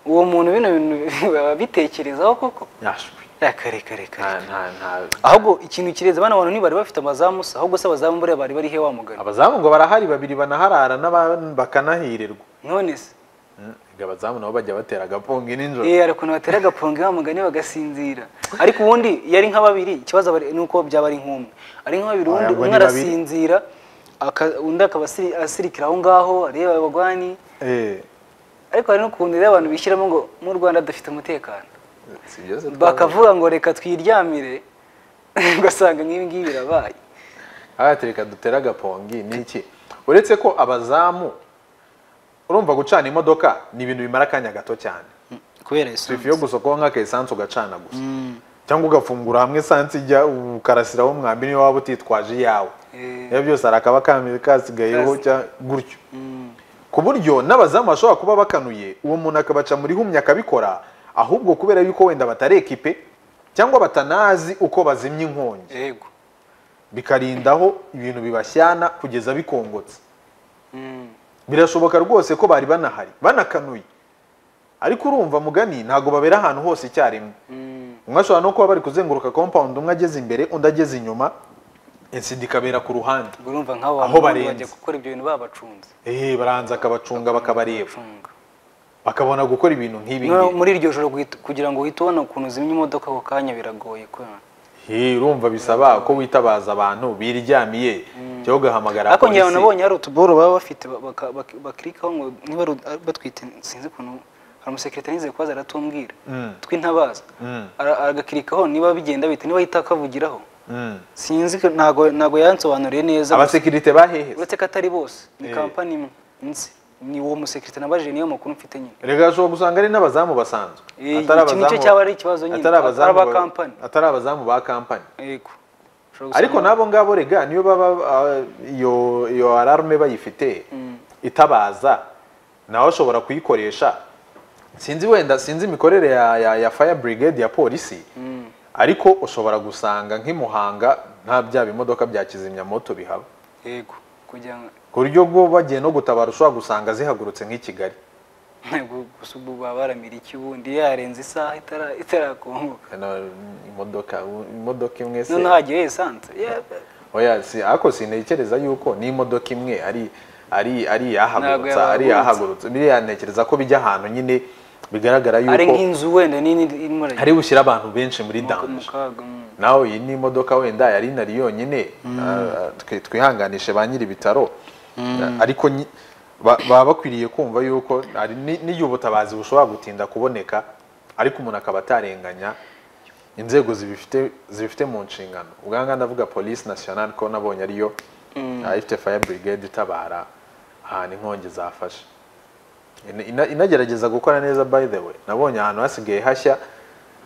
[SPEAKER 2] uwo muntu bino bintu baba bitekerezaho koko
[SPEAKER 1] yashwe
[SPEAKER 2] reka reka reka
[SPEAKER 1] nta
[SPEAKER 2] reka.
[SPEAKER 1] nta nta
[SPEAKER 2] ahubwo ikintu kirenze bano bantu ntibari bafite amazamu se ahubwo se abazamu buriya bari barihe wa mugani
[SPEAKER 1] abazamu ngo barahari babiri banaharara n'aba- bakanahirirwa
[SPEAKER 2] none se
[SPEAKER 1] Mm, ngo abazamu nabo bajya batera agapongi nijoro
[SPEAKER 2] Eh, hari ukuntu batera agaponga wa mugani bagasinzira ariko ubundi yari nka babiri ikibazo abari- ni uko byaba ari nk'umwe ari nka babiri ubundi
[SPEAKER 1] Ntabwo ni
[SPEAKER 2] umwe
[SPEAKER 1] babiri.
[SPEAKER 2] arasinzira aka- undi akaba asiri- asirikira aho ngaho areba abagwani
[SPEAKER 1] Eh,
[SPEAKER 2] ariko hari n'ukuntu rero abantu bishyiramo ngo mu rwanda dufite umutekano
[SPEAKER 1] si byose twabaye.
[SPEAKER 2] bakavuga ngo reka twiryamire ugasanga nk'ibi ngibi birabaye
[SPEAKER 1] abatereka dutera agapongi ni iki uretse ko abazamu urumva gucana imodoka ni ibintu bimara akanya gato cyane
[SPEAKER 2] kubera esanse
[SPEAKER 1] sifa yo gusokoho nk'aka esanse ugacana gusa cyangwa ugafungura hamwe sansi ijya ukarasiraho umwambi niyo waba utitwaje iyawe
[SPEAKER 2] Eh,
[SPEAKER 1] iyo byose hari akaba kambi kasigayeho
[SPEAKER 2] Kasi-
[SPEAKER 1] cya- gutyo
[SPEAKER 2] mm,
[SPEAKER 1] ku buryo n'abazamu bashobora kuba bakanuye uwo muntu akabaca muri humye akabikora ahubwo kubera yuko wenda batari ekipe cyangwa batanazi uko bazimya inkongi
[SPEAKER 2] yego
[SPEAKER 1] bikarindaho ibintu bibashyana kugeza bikongotse
[SPEAKER 2] Mm,
[SPEAKER 1] birashoboka rwose ko bari banahari banakanuye ariko urumva mugani ntabwo babera ahantu hose icyarimwe
[SPEAKER 2] mm,
[SPEAKER 1] umwe ashobora no kuba bari kuzenguruka compound umwe ageze imbere undi ageze inyuma insida ikabera ku ruhande
[SPEAKER 2] ubwo urumva nk'abo
[SPEAKER 1] Aho
[SPEAKER 2] bantu bombi
[SPEAKER 1] barenze.
[SPEAKER 2] bajya gukora ibyo bintu babacunze
[SPEAKER 1] eee baranza akabacunga bakabareba
[SPEAKER 2] Bacunga.
[SPEAKER 1] bakabona gukora ibintu nk'ibi
[SPEAKER 2] No,
[SPEAKER 1] ngibi
[SPEAKER 2] muri iryo joro guhita- kugira ngo uhite ubona ukuntu uzimya imodoka ako kanya biragoye kubera
[SPEAKER 1] Hey, urumva bisaba ko witabaza abantu biryamiye cyangwa ugahamagara
[SPEAKER 2] ariko ngira ngo
[SPEAKER 1] polisi.
[SPEAKER 2] nabonye hari utuboro baba bafite ba- baka- bak- bakirikaho ngo niba ari ut- ari batwite sinzi ukuntu hari umusekirite nizeye kubaza aratumbwira
[SPEAKER 1] Mm.
[SPEAKER 2] tw'intabaza
[SPEAKER 1] Mm.
[SPEAKER 2] Ara- agakirikaho niba bigenda bihita niba ahita akavugiraho
[SPEAKER 1] Mm.
[SPEAKER 2] sinzi ko- ntago ntago yansobanuriye neza
[SPEAKER 1] abasekirite bahehe
[SPEAKER 2] uretse ko atari bose ni
[SPEAKER 1] Eh.
[SPEAKER 2] kampani imwe nzi ni uwo musekirite nabajije niyo makuru mfite nyine
[SPEAKER 1] rega ashobora gusanga ari n'abazamu basanzwe
[SPEAKER 2] Eh, iki nicyo cyaba ari ikibazo nyine,
[SPEAKER 1] atari abazamu
[SPEAKER 2] atari aba
[SPEAKER 1] ba-
[SPEAKER 2] kampani.
[SPEAKER 1] atari abazamu ba kampani
[SPEAKER 2] yego Ushobora
[SPEAKER 1] ariko
[SPEAKER 2] gusanga-
[SPEAKER 1] n'abo ngabo rega niyo baba ah, iyo iyo alarme bayifite itabaza nawe ashobora kuyikoresha sinzi wenda sinzi imikorere ya, ya, ya fire brigade ya polisi ariko ushobora gusanga nk'imuhanga nta bya bimodoka bya kizimyamoto bihaba
[SPEAKER 2] yego kugira ngo
[SPEAKER 1] ku buryo bwo bagiye no gutabara ushobora gusanga zihagurutse nk'i kigali
[SPEAKER 2] Gu- gusa ubu baba baramira iki ubundi yarenze isaha itara- itarakongoka
[SPEAKER 1] Ano, imodoka imodoka imwe se
[SPEAKER 2] noneho hagiye esanse Yeah,
[SPEAKER 1] oya si ariko sintekereza yuko n'imodoka imwe ari ari ari
[SPEAKER 2] Ntabwo
[SPEAKER 1] yahagurutsa
[SPEAKER 2] yahagurutsa.
[SPEAKER 1] ari yahagurutsa biriya ntekereza ko bijya ahantu nyine bigaragara
[SPEAKER 2] ari
[SPEAKER 1] yuko
[SPEAKER 2] nk'inzu wenda nini irimo irajya
[SPEAKER 1] hari bushyira abantu benshi muri
[SPEAKER 2] mu
[SPEAKER 1] danje
[SPEAKER 2] kaga mm.
[SPEAKER 1] nawe iyi ni imodoka wenda yari inari yonyine ah, twi- twihanganishe ba nyiri ibitaro ariko nyi- ba- baba bakwiriye kumva yuko hari ni- n'igihe ubutabazi bushobora gutinda kuboneka ariko umuntu akaba atarenganya inzego zibifite zibifite mu nshingano ubwa nganga ndavuga polisi nasiyonari ko nabonye ariyo ah, ifite fire brigade itabara ahantu inkongi zafashe Ina- ina- inagerageza gukora neza by the way nabonye ahantu hasigaye hashya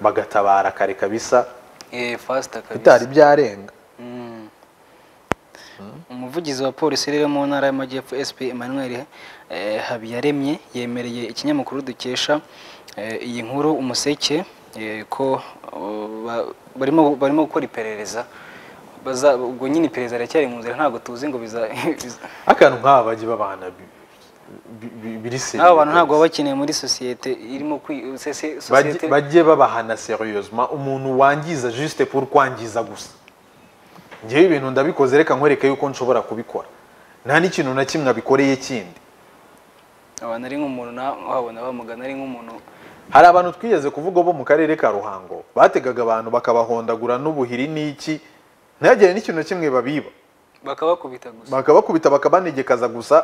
[SPEAKER 1] bagatabara kare kabisa
[SPEAKER 2] Eh, fasita kabisa
[SPEAKER 1] bitari byarenga
[SPEAKER 2] Mm. umuvugizi wa polisi rero mu ntara y'amajyepfo sp emmanuel eh, habiyaremye yemereye ikinyamakuru dukesha eh, iyi nkuru umuseke eh, ko oh, ba- barimo barimo gukora iperereza Baza- ubwo nyine iperereza riracyari mu nzira ntabwo tuzi ngo biza biza-
[SPEAKER 1] akantu nk'aba bajya babana bi- bi- bi- biri seriye
[SPEAKER 2] aba bantu ntabwo
[SPEAKER 1] kabisa.
[SPEAKER 2] baba bakeneye muri sosiyete irimo kwi- se- se- sosiyete
[SPEAKER 1] Bajye- bajye babahana seriyeusement umuntu wangiza juste pour kwangiza gusa ngewe ibintu ndabikoze reka nkwereke yuko nshobora kubikora nta n'ikintu na kimwe abikoreye kindi
[SPEAKER 2] abantu ari nk'umuntu na- wabona bamugana ari nk'umuntu
[SPEAKER 1] hari abantu twigeze kuvuga bo mu karere ka ruhango bategaga abantu bakabahondagura n'ubuhiri n'iki ntihagire n'ikintu na kimwe babiba
[SPEAKER 2] bakabakubita gusa
[SPEAKER 1] bakabakubita bakabanegekaza gusa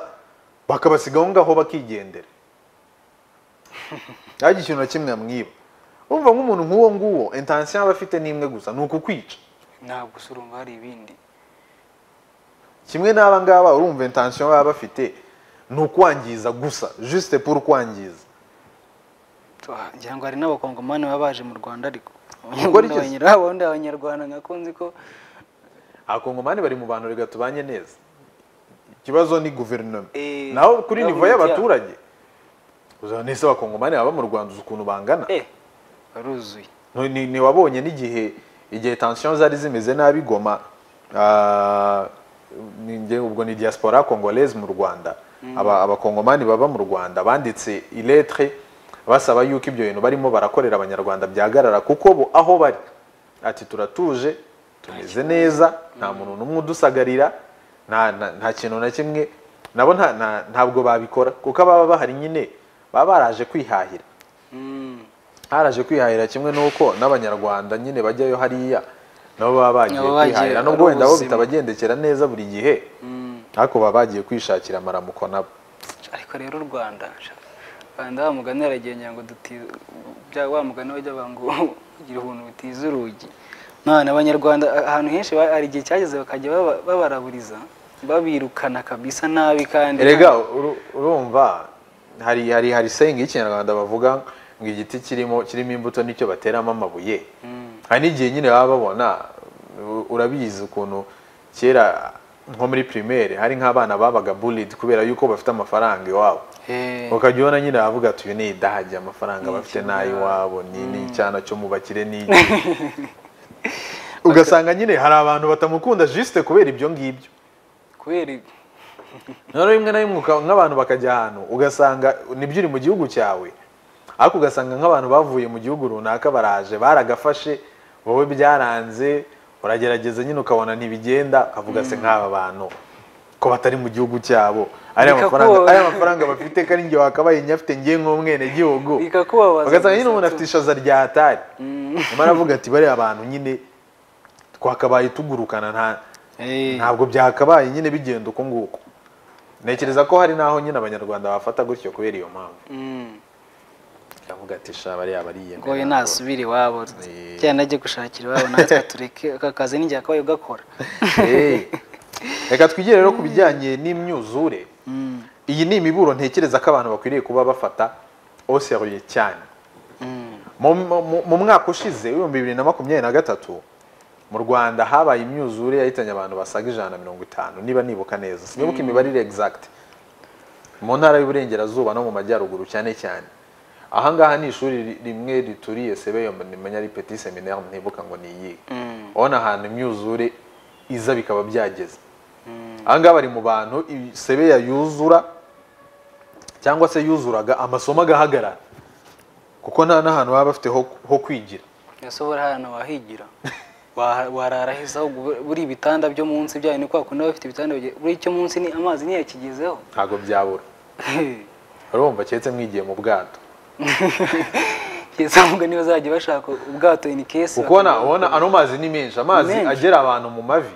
[SPEAKER 1] bakabasiga aho ngaho bakigendera ntabwo ikintu na kimwe amwiba wumva nk'umuntu nk'uwo nguwo intansiyo aba afite ni imwe gusa ni ukukwica
[SPEAKER 2] ntabwo gusa urumva hari ibindi
[SPEAKER 1] kimwe n'aba ngaba urumva intansiyo baba bafite ni ukwangiza gusa juste pour kwangiza
[SPEAKER 2] Tuha- ngira ngo hari n'abakongomani baba baje mu rwanda ariko
[SPEAKER 1] Gukora iki?
[SPEAKER 2] abandi abanyarwanda nkakunzi ko
[SPEAKER 1] abakongomani bari mu bantu reka tubanye neza ikibazo ni guverinoma
[SPEAKER 2] Eh,
[SPEAKER 1] naho kuri nivo
[SPEAKER 2] gahunda
[SPEAKER 1] y'abaturage uzaba nese abakongomani baba mu rwanda uzi ukuntu bangana
[SPEAKER 2] eh baruzuye
[SPEAKER 1] Ni- ni- ntiwabonye n'igihe igihe tension zari zimeze nabi goma ah, ni nge- ubwo ni diaspora congolaise mu rwanda Aba- abakongomani baba mu rwanda banditse iletre basaba yuko ibyo bintu barimo barakorera abanyarwanda byahagarara kuko bo aho bari ati turatuje tumeze neza nta muntu n'umwe udusagarira nta, nta, nta kintu na kimwe nabo nta, nta, ntabwo babikora kuko ababa bahari nyine baba baraje kwihahira
[SPEAKER 2] Mm.
[SPEAKER 1] haraje kwihahira kimwe n'uko n'abanyarwanda nyine bajyayo hariya nabo baba bagiye
[SPEAKER 2] Nabo bagiye
[SPEAKER 1] kwihahira
[SPEAKER 2] ari
[SPEAKER 1] nubwo wenda bo
[SPEAKER 2] ubuzima.
[SPEAKER 1] bitabagendekera neza buri gihe
[SPEAKER 2] Mm.
[SPEAKER 1] ariko baba bagiye kwishakira amaramuko nabo
[SPEAKER 2] ariko rero u rwanda sha, rwanda wa mugani yaragenda ngo duti bya wa mugani bajya banga ngo ugira ubuntu butiza urugi none abanyarwanda a- ahantu henshi ba- hari igihe cyageze bakajya baba- babaraburiza babirukana kabisa nabi kandi
[SPEAKER 1] erega uru- urumva hari hari hari sayingi y'ikinyarwanda bavuga ngo igiti kirimo kirimo imbuto nicyo bateramo amabuye
[SPEAKER 2] Mm.
[SPEAKER 1] hari n'igihe nyine baba babona u- urabizi ukuntu kera nko muri primaire hari nk'abana babaga bullied kubera yuko bafite amafaranga iwabo
[SPEAKER 2] Eh,
[SPEAKER 1] ukajya ubona nyine bavuga ati uyu ni idahagi amafaranga
[SPEAKER 2] Ni
[SPEAKER 1] bafite
[SPEAKER 2] icyana.
[SPEAKER 1] n'ay'iwabo ni n'icyana cyo mu bakire ni iki ugasanga nyine hari abantu batamukunda juste kubera ibyo ngibyo
[SPEAKER 2] kubera ibi-
[SPEAKER 1] noneho rimwe na rimwe uka- nk'abantu bakajya ahantu ugasanga nibyo uri mu gihugu cyawe ariko ugasanga nk'abantu bavuye mu gihugu runaka baraje baragafashe wowe byaranze uragerageza nyine ukabona ntibigenda ukavuga se nk'aba bantu ko batari mu gihugu cyabo ariya mafaranga
[SPEAKER 2] Bikakubabara.
[SPEAKER 1] ariya mafaranga bafite kandi njye wakabaye nyafite njye nk'umwenegihugu
[SPEAKER 2] Bikakubabaza
[SPEAKER 1] ugasanga nyine
[SPEAKER 2] gusa
[SPEAKER 1] umuntu
[SPEAKER 2] tu-
[SPEAKER 1] afite ishaza rya hatari
[SPEAKER 2] Mm.
[SPEAKER 1] nyuma aravuga ati bariya bantu nyine twakabaye tugurukana nta
[SPEAKER 2] Eh,
[SPEAKER 1] ntabwo byakabaye nyine bigenda uko nguko ntekereza ko hari n'aho nyine abanyarwanda bafata gutyo kubera iyo mpamvu
[SPEAKER 2] mm.
[SPEAKER 1] iravuga ati sha bariya bariyemera
[SPEAKER 2] ngo we nasubire iwabo
[SPEAKER 1] Eh.
[SPEAKER 2] cyangwa ajye gushakira iwabo natwe tureke aka kazi n'igihe akabaye ugakora
[SPEAKER 1] Eh. reka twigire rero ku bijyanye n'imyuzure
[SPEAKER 2] Mm,
[SPEAKER 1] iyi ni imiburo ntekereza ko abantu bakwiriye kuba bafata oseriye cyane
[SPEAKER 2] mm.
[SPEAKER 1] mu, mu- mu mwaka ushize w'ibihumbi bibiri na makumyabiri na gatatu mu rwanda habaye imyuzure yahitanye abantu basaga ijana na mirongo itanu niba nibuka neza sinibuka imibare iri exact mu ntara y'uburengerazuba no mu majyaruguru cyane cyane ahangaha ni ishuri ri- rimwe rituriye sebeyo nimenya ari petit seminaire ntibuka ngo niyihe
[SPEAKER 2] Mm.
[SPEAKER 1] urabona ahantu imyuzure iza bikaba byageze ahangaha bari mu bantu i- sebeya yuzura cyangwa se yuzuraga amasomo agahagarara kuko nta n'ahantu baba bafite ho ho kwigira
[SPEAKER 2] ese ubura ahantu wahigira Waha- warara heza ahubwo buri- buri ibitanda byo munsi byayo ni kwa kundi baba bafite ibitanda bigiye- buri icyo munsi ni amazi niyo yakigezeho
[SPEAKER 1] ntabwo byabura urumva keretse mwigiye mu bwato
[SPEAKER 2] kizavuga niba bazajya bashaka ubwato in case
[SPEAKER 1] ukubona ubona ano mazi ni menshi amazi
[SPEAKER 2] Menshi.
[SPEAKER 1] agera abantu mu mavi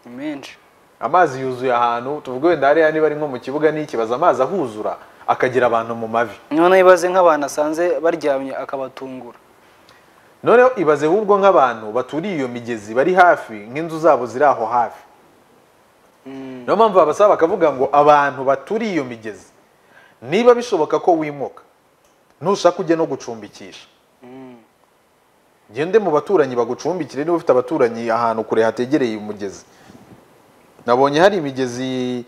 [SPEAKER 2] ni menshi
[SPEAKER 1] amazi yuzuye ahantu tuvuge wenda hariya niba ari nko mu kibuga n'ikibazo amazi ahuzura akagera abantu mu mavi
[SPEAKER 2] noneho ibaze nk'abantu asanze baryamye akabatungura
[SPEAKER 1] noneho ibaze ahubwo nk'abantu baturiye iyo migezi bari hafi nk'inzu zabo ziri aho hafi
[SPEAKER 2] Mm.
[SPEAKER 1] niyo mpamvu babasaba bakavuga ngo abantu baturiye iyo migezi niba bishoboka ko wimuka ntushaka ujye no gucumbikisha
[SPEAKER 2] Mm.
[SPEAKER 1] gende mu baturanyi bagucumbikire niba ufite abaturanyi ahantu kure hategereye umugezi nabonye hari imigezi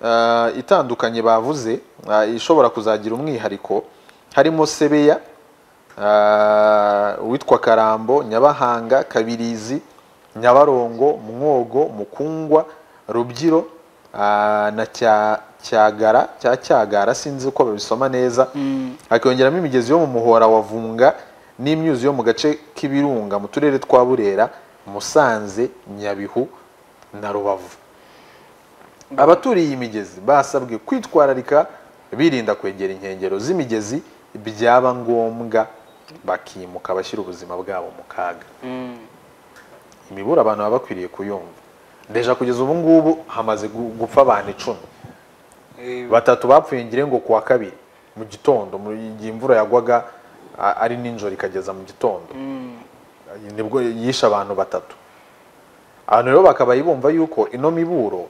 [SPEAKER 1] ah, itandukanye bavuze ah, ishobora kuzagira umwihariko harimo sebeya ah, uwitwa karambo nyabahanga kabirizi nyabarongo mwogo mukungwa rubyiro ah, na cya cyagara cya cyagara sinzi uko babisoma neza
[SPEAKER 2] Mm.
[SPEAKER 1] hakiyongeramo imigezi yo mu muhora wa vunga n'imyuzi yo mu gace k'ibirunga mu turere twa burera musanze nyabihu na rubavu abaturiye iyi migezi basabwe kwitwararika birinda kwegera inkengero z'imigezi byaba ngombwa bakimuka bashyira ubuzima bwabo mu kaga
[SPEAKER 2] Mm.
[SPEAKER 1] imibura abantu baba bakwiriye kuyumva deja kugeza ubu ngubu hamaze gu- gupfa abantu icumi
[SPEAKER 2] Eh,
[SPEAKER 1] batatu bapfuye ngire ngo kuwa kabiri mu gitondo mu gihe imvura yagwaga a- ari ninjoro ikageza mu gitondo
[SPEAKER 2] mm.
[SPEAKER 1] nibwo yishe abantu batatu abantu rero bakabaye bumva yuko ino miburo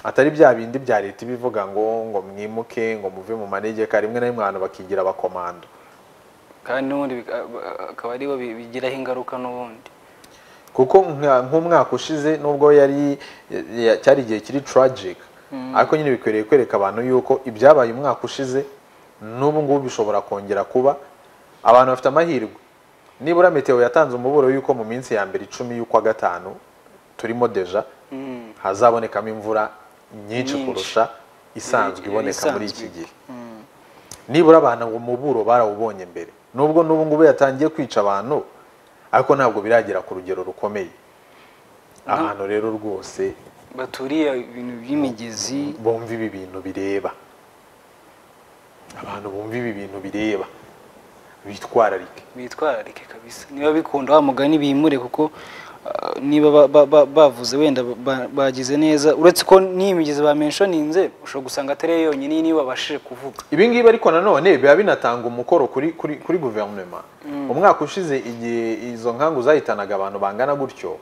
[SPEAKER 1] atari bya bindi bya leta iba ivuga ngo ngo mwimuke ngo muve mu manegeka rimwe na rimwe abantu bakigira abakomando
[SPEAKER 2] kandi n'ubundi bika- ba- akaba aribo bi- bigiraho ingaruka n'ubundi
[SPEAKER 1] kuko nka- nk'umwaka ushize nubwo yari ya- cyari igihe kiri tragic ariko nyine bikwiriye kwereka abantu yuko ibyabaye umwaka ushize n'ubu ngubu bishobora kongera kuba abantu bafite amahirwe nibura meteo yatanze umuburo yuko mu minsi ya mbere icumi y'ukwa gatanu turimo deja
[SPEAKER 2] Mm.
[SPEAKER 1] hazabonekamo imvura nyinshi
[SPEAKER 2] Nyinshi.
[SPEAKER 1] kurusha isanzwe
[SPEAKER 2] Yari-
[SPEAKER 1] iboneka muri iki
[SPEAKER 2] isanzwe.
[SPEAKER 1] gihe
[SPEAKER 2] Mm.
[SPEAKER 1] nibura abantu ngo muburo barawubonye mbere nubwo n'ubu ngubu yatangiye kwica abantu ariko ntabwo biragera ku rugero rukomeye ahantu rero rwose
[SPEAKER 2] baturiye ibintu by'imigezi
[SPEAKER 1] bumva ibi bintu bireba abantu bumva ibi bintu bireba bitwararike
[SPEAKER 2] bitwararike kabisa niba bikunda wa mugani bimure kuko ah, niba ba- ba- ba- bavuze wenda ba- ba- bagize neza uretse ko n'iyi migezi bamenshoninze ushobora gusanga atari yo yonyine niba babashije kuvuga
[SPEAKER 1] ibi ngibi ariko nanone biba binatanga umukoro kuri kuri kuri guverinoma umwaka ushize igihe izo nkangu zahitanaga abantu bangana gutyo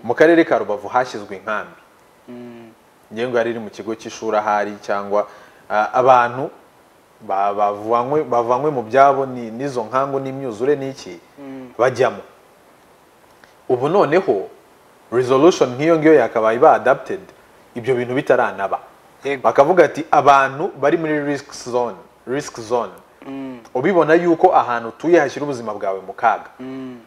[SPEAKER 1] mu karere ka rubavu hashyizwe inkambi
[SPEAKER 2] Mm.
[SPEAKER 1] ngengo yari iri mu kigo cy'ishuri ahari cyangwa ah, abantu ba- bavanywe bavanywe mu byabo ni- n'izo nkangu n'imyuzure n'iki bajyamo ubu noneho resolution nk'iyo ngiyo yakabaye iba adapted ibyo bintu bitaranaba
[SPEAKER 2] Yego.
[SPEAKER 1] bakavuga ati abantu bari muri risk zone risk zone ubibona yuko ahantu utuye hashyira ubuzima bwawe mu kaga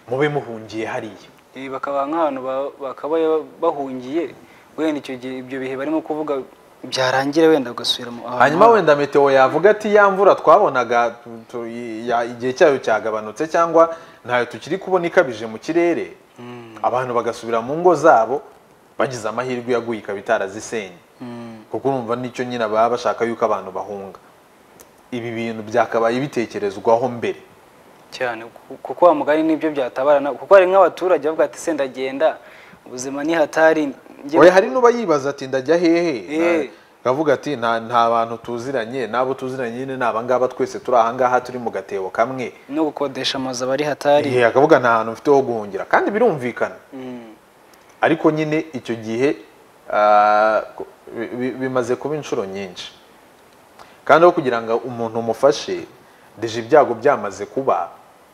[SPEAKER 1] mube muhungiye hariya
[SPEAKER 2] Eh, bakaba nk'abantu ba- bakaba bahungiye wenda icyo gihe ibyo bihe barimo kuvuga byarangira wenda ugasubira mu ahantu
[SPEAKER 1] hanyuma
[SPEAKER 2] habo.
[SPEAKER 1] wenda meteo yavuga ati ya mvura twabonaga tu- tu- ya- igihe cyayo cyagabanutse cyangwa ntayo tukiri kubona ikabije mu kirere abantu bagasubira mu ngo zabo bagize amahirwe yaguye ikaba itarazisenye kuko urumva nicyo nyine baba bashaka yuko abantu bahunga ibi bintu byakabaye bitekerezwaho mbere
[SPEAKER 2] cyane ku- kuko wa mugani nibyo byatabarana kuko hari nk'abaturage bavuga ati senda genda ubuzima ni hatari njye-
[SPEAKER 1] oya hari n'uba yibaza ati ndajya hehe
[SPEAKER 2] Eh.
[SPEAKER 1] Na- akavuga ati nta nta bantu tuziranye n'abo tuziranye nyine ni abangaba twese turi ahangaha turi mu gatebo kamwe
[SPEAKER 2] no gukodesha amazu aba ari hatari
[SPEAKER 1] Igihe akavuga nta hantu mfite ho guhungira kandi birumvikana
[SPEAKER 2] Mm.
[SPEAKER 1] ariko nyine icyo gihe ah, ku- bi- bi- bimaze kuba inshuro nyinshi kandi aho kugira ngo umuntu umufashe deje ibyago byamaze kuba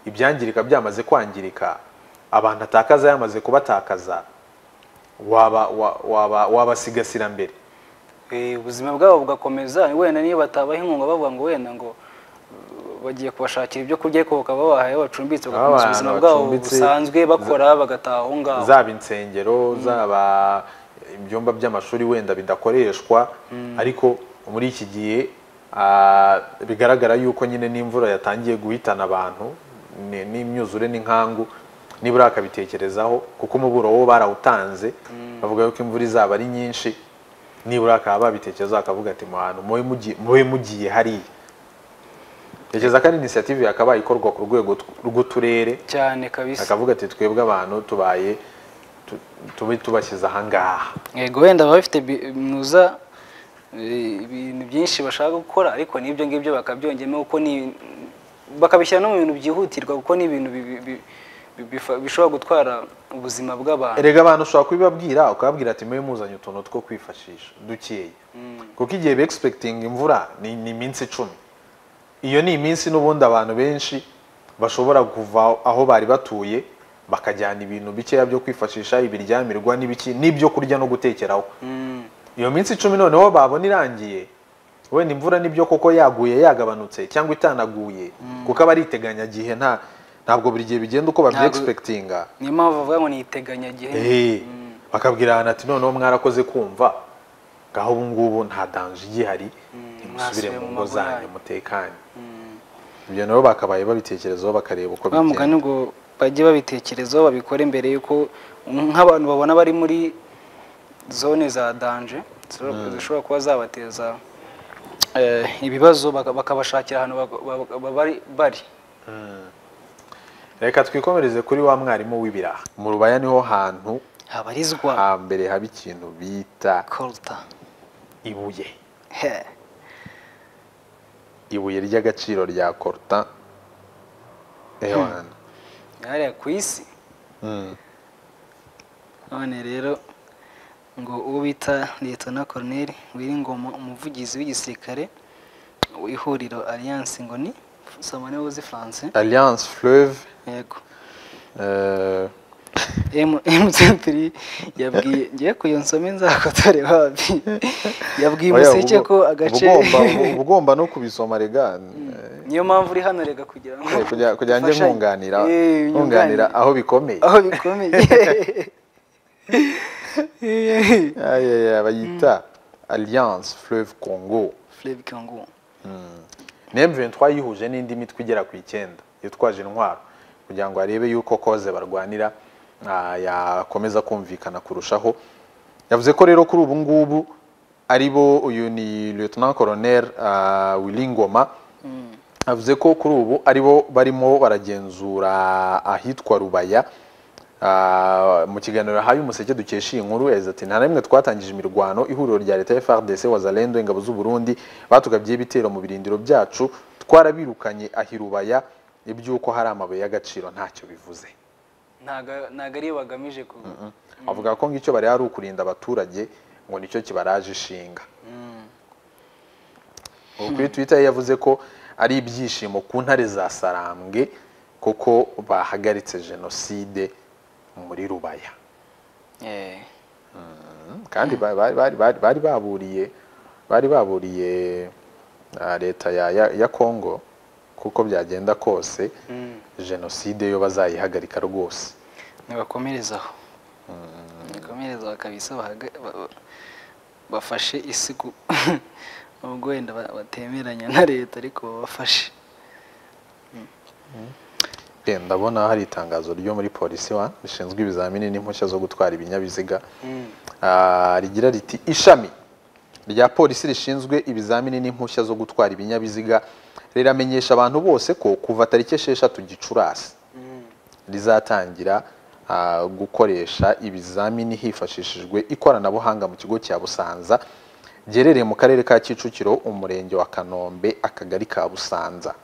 [SPEAKER 1] ibyangirika byamaze kwangirika abantu atakaza yamaze kubatakaza waba wa- waba wabasigasira mbere
[SPEAKER 2] Eh, ubuzima bwabo bugakomeza wenda niyo batabaha inkunga bavuga ngo wenda ngo uh, bagiye kubashakira ibyo kurya ariko bakaba babahaye aho bacumbitse bagakomeza
[SPEAKER 1] Abantu
[SPEAKER 2] ubuzima bwabo
[SPEAKER 1] bacumbitse,
[SPEAKER 2] busanzwe bakora bagataha aho ngaho
[SPEAKER 1] zaba insengero zaba ibyumba by'amashuri wenda bidakoreshwa ariko muri iki gihe ah, bigaragara yuko nyine n'imvura yatangiye guhitana abantu ni- n'imyuzure n'inkangu nibura akabitekerezaho kuko umuburo wo barawutanze bavuga yuko imvura izaba ari nyinshi nibura akaba babitekerezaho akavuga ati muhantu mube mugi- mube mugiye hariya tekereza ko ari inisiyative yakabaye ikorwa ku rwego tw- rw'uturere
[SPEAKER 2] cyane kabisa
[SPEAKER 1] akavuga ati twebwe abantu tubaye tu- tube tubashyize ahangaha
[SPEAKER 2] yego wenda baba bafite bi- binuza eh, ibintu byinshi bashaka gukora ariko n'ibyo ngibyo bakabyongemo kuko ni bakabishyira no mu bintu byihutirwa kuko ni ibintu bi- bi- bi- bifa- bishobora gutwara ubuzima bw'abantu
[SPEAKER 1] erega abantu ushobora kubibabwira ukababwira ati mube muzanye utuntu two kwifashisha dukeya kuko igihe begispekitinga imvura ni ni iminsi icumi iyo ni iminsi n'ubundi abantu benshi bashobora kuva aho bari batuye bakajyana ibintu bikeya byo kwifashisha ibiryamirwa n'ibiki n'ibyo kurya no gutekeraho
[SPEAKER 2] Mm.
[SPEAKER 1] iyo minsi icumi noneho babona irangiye wenda imvura nibyo koko yaguye yagabanutse cyangwa itanaguye kuko aba ari iteganyagihe nta ntabwo buri gihe bigenda uko babyi
[SPEAKER 2] Ntabwo-
[SPEAKER 1] expectinga
[SPEAKER 2] niyo mpamvu bavuga ngo ni iteganyagihe
[SPEAKER 1] Eh, bakabwira ahantu ati noneho mwarakoze kumva ngaho ubu ngubu nta danger igihari nimusubire
[SPEAKER 2] mwasubire
[SPEAKER 1] mu
[SPEAKER 2] mu
[SPEAKER 1] ngo
[SPEAKER 2] mago
[SPEAKER 1] zanyu
[SPEAKER 2] yanyu."
[SPEAKER 1] mutekanye ibyo nabo bakabaye babitekerezaho bakareba uko
[SPEAKER 2] wa mugani
[SPEAKER 1] bigenda
[SPEAKER 2] ngo bajye babitekerezaho babikore mbere y'uko nk'abantu babona bari muri zone za danje zishobora- zishobora kuba zabateza eh, ibibazo baka- bakabashakira ahantu bak- ba- ba- bari- bari
[SPEAKER 1] reka twikomereze kuri wa mwarimu w'ibiraha mu rubaya niho hantu
[SPEAKER 2] habarizwa
[SPEAKER 1] hambere haba ikintu bita
[SPEAKER 2] koruta
[SPEAKER 1] ibuye ibuye ry'agaciro rya koruta ewana
[SPEAKER 2] hariya ku isi none rero ngo uwo bita liyetona koroneri wiringoma umuvugizi w'igisirikare w'ihuriro alliance ngo ni soma niwe uzi france
[SPEAKER 1] alliance fleuve
[SPEAKER 2] yego
[SPEAKER 1] euh,
[SPEAKER 2] M- M23 yabwiye ngiye kuyonsoma nzakotore wapi yabwiye
[SPEAKER 1] oya,
[SPEAKER 2] umuseke
[SPEAKER 1] uba-
[SPEAKER 2] ko agace
[SPEAKER 1] uba ugomba- uba ugomba no kubisoma rega
[SPEAKER 2] niyo mpamvu uri hano rega kugira ngo
[SPEAKER 1] eh, kugira- kugira njye
[SPEAKER 2] ufashanye.
[SPEAKER 1] nkunganira
[SPEAKER 2] Eh,
[SPEAKER 1] nkunganira aho bikomeye
[SPEAKER 2] aho bikomeye
[SPEAKER 1] Ay, ay, ay, bayita alliance fleuve congo
[SPEAKER 2] Fleuve Kangu
[SPEAKER 1] ni M23 yihuje n'indi mitwe igera ku icyenda yitwaje intwaro kugira ngo arebe yuko koze barwanira ah, yakomeza kumvikana kurushaho yavuze ko rero kuri ubu ngubu ari bo uyu ni lieutenant colonel ah, Wilingoma avuze ko kuri ubu ari bo barimo baragenzura ahitwa Rubaya Ah, mu kiganiro yahaye umuseke dukesha iyi nkuru yagize ati nta na rimwe twatangije imirwano ihuriro rya leta ya FARDC wazalendo ingabo z'u Burundi batugabyeho ibitero mu birindiro byacu twarabirukanye ahirubaya iby'uko hari amabuye y'agaciro ntacyo bivuze
[SPEAKER 2] ntago ntago ariyo bagamije ku
[SPEAKER 1] avuga ko ngicyo bari ari ukurinda abaturage ngo nicyo kibaraje ishinga ubu kuri twitter yavuze ko ari ibyishimo ku ntare za sarambwe kuko bahagaritse jenoside muri rubaya
[SPEAKER 2] Eh,
[SPEAKER 1] Mm, kandi ba- ba- bari bari- bari baburiye bari baburiye ah, leta ya- ya ya Congo kuko byagenda kose
[SPEAKER 2] mm.
[SPEAKER 1] jenoside yo bazayihagarika rwose
[SPEAKER 2] nibakomerezaho nibakomerezaho kabisa bahaga- ba- ba- bafashe isi ku- ubwo wenda ba- batemeranya na leta ariko babafashe
[SPEAKER 1] Eh, ndabona hari itangazo ryo muri polisi wa rishinzwe ibizamini n'impushya zo gutwara ibinyabiziga Ah, rigira riti ishami rya polisi rishinzwe ibizamini n'impushya zo gutwara ibinyabiziga riramenyesha abantu bose ko kuva tariki esheshatu gicurasi rizatangira ah, gukoresha ibizamini hifashishijwe ikoranabuhanga mu kigo cya Busanza giherereye mu karere ka Kicukiro umurenge wa Kanombe akagari ka Busanza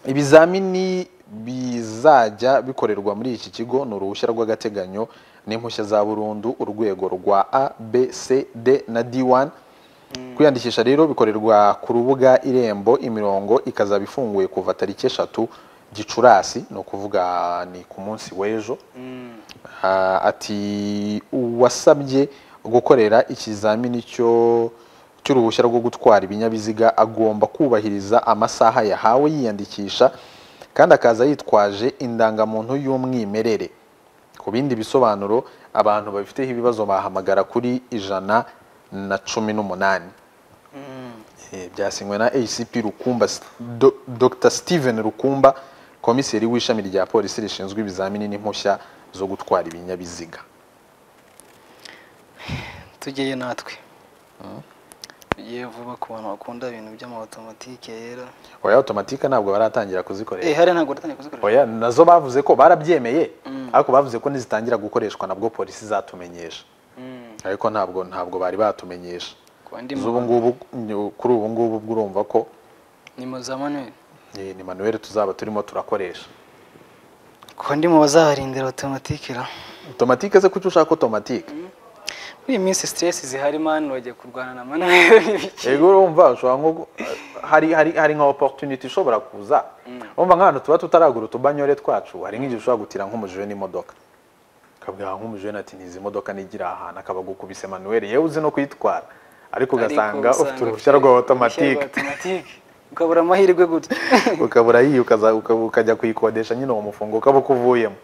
[SPEAKER 1] ibizamini bizajya bikorerwa muri iki kigo ni uruhushya rw'agateganyo n'impushya za burundu urwego rwa a b c d na d1 kwiyandikisha rero bikorerwa ku rubuga irembo imirongo ikazaba ifunguye kuva tariki eshatu gicurasi ni ukuvuga ni ku munsi w'ejo
[SPEAKER 2] Mm.
[SPEAKER 1] Ah, ati uwasabye gukorera ikizamini cyo cy'uruhushya rwo gutwara ibinyabiziga agomba kubahiriza amasaha yahawe yiyandikisha kandi akaza yitwaje indangamuntu y'umwimerere ku bindi bisobanuro abantu babifiteho ibibazo bahamagara kuri ijana na cumi n'umunani
[SPEAKER 2] Mm.
[SPEAKER 1] Eh, byasinywe na ACP Rukumba S- Do- Dr Steven Rukumba komiseri w'ishami rya polisi rishinzwe ibizamini n'impushya zo gutwara ibinyabiziga
[SPEAKER 2] tugeyo natwe tugiye vuba ku bantu bakunda ibintu by'amawutomatike yera
[SPEAKER 1] oya automatique ntabwo baratangira
[SPEAKER 2] eh
[SPEAKER 1] kuzikoresha
[SPEAKER 2] hariya ntabwo batangiye kuzikoresha
[SPEAKER 1] oya nazo bavuze ko barabyemeye
[SPEAKER 2] Mm.
[SPEAKER 1] ariko bavuze ko nizitangira gukoreshwa nabwo polisi zatumenyesha
[SPEAKER 2] Mm.
[SPEAKER 1] ariko ntabwo ntabwo bari batumenyesha
[SPEAKER 2] kuba ndi mu-
[SPEAKER 1] z'ubu ngubu nyu- kuri ubu ngubu ubwo urumva ko
[SPEAKER 2] ni mu za manuel
[SPEAKER 1] eh, ni manuel tuzaba turimo turakoresha
[SPEAKER 2] kuba ndi mu bazaharindira automatike ra
[SPEAKER 1] automatique se kuki ushaka automatique
[SPEAKER 2] muri iyi minsi stress zihari mani bajya kurwana na manuel n'ibiki
[SPEAKER 1] ego urumva ushobora nko gu- hari hari hari nka opportunity ishobora kuza urumva nk'ahantu tuba tutaragura utubanyore twacu hari nk'igihe ushobora gutira nk'umujura n'imodoka ukabwira nk'umujura ati ntizi modoka nigira ahantu akaba agukubise manuel yewe uzi no kuyitwara ariko ugasanga ufite uruhushya rwa automatic
[SPEAKER 2] ukabura amahirwe gutya
[SPEAKER 1] ukabura yiyo ukaza- uka- ukajya kuyikodesha nyine uwo mufungo ukaba ukuvuyemo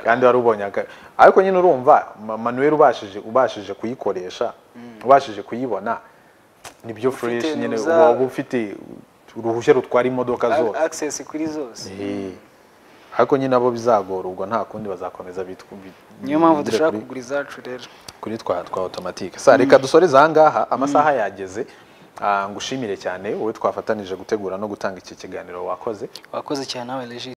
[SPEAKER 1] kandi wari ubonye aka- ariko nyine urumva Ma- manuel ubashije ubashije kuyikoresha ubashije kuyibona nibyo fresh
[SPEAKER 2] ni
[SPEAKER 1] nyine
[SPEAKER 2] uza-
[SPEAKER 1] uba uba ufite uruhushya rutwara imodoka
[SPEAKER 2] A-
[SPEAKER 1] zose
[SPEAKER 2] access kuri zose
[SPEAKER 1] Eh. ariko nyine abo bizagora ubwo nta kundi bazakomeza bitwa bi-
[SPEAKER 2] niyo mpamvu
[SPEAKER 1] bigire
[SPEAKER 2] dushaka
[SPEAKER 1] kuri-
[SPEAKER 2] kugura izacu rero
[SPEAKER 1] kuri twa twa automatique sa reka dusoreze ahangaha amasaha yageze Ah, ngushimire cyane wowe twafatanije gutegura no gutanga iki kiganiro wakoze
[SPEAKER 2] wakoze cyane nawe regi